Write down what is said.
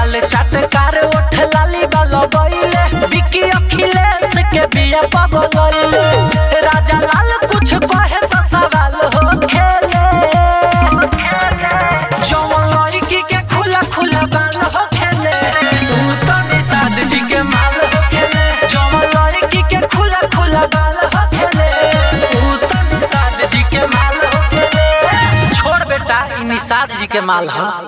गाल चटकार ओठ लाली बालो गईले बिकी अखिलेश के बिया पगलइले राजा लाल कुछ कहे तो सवाल हो खेले जवन लड़की के खुला खुला बाल हो खेले ऊ तो निषाद जी के माल हो खेले जवन लड़की के खुला खुला बाल हो खेले ऊ तो निषाद जी के माल हो खेले छोड़ बेटा ई निषाद जी के माल हो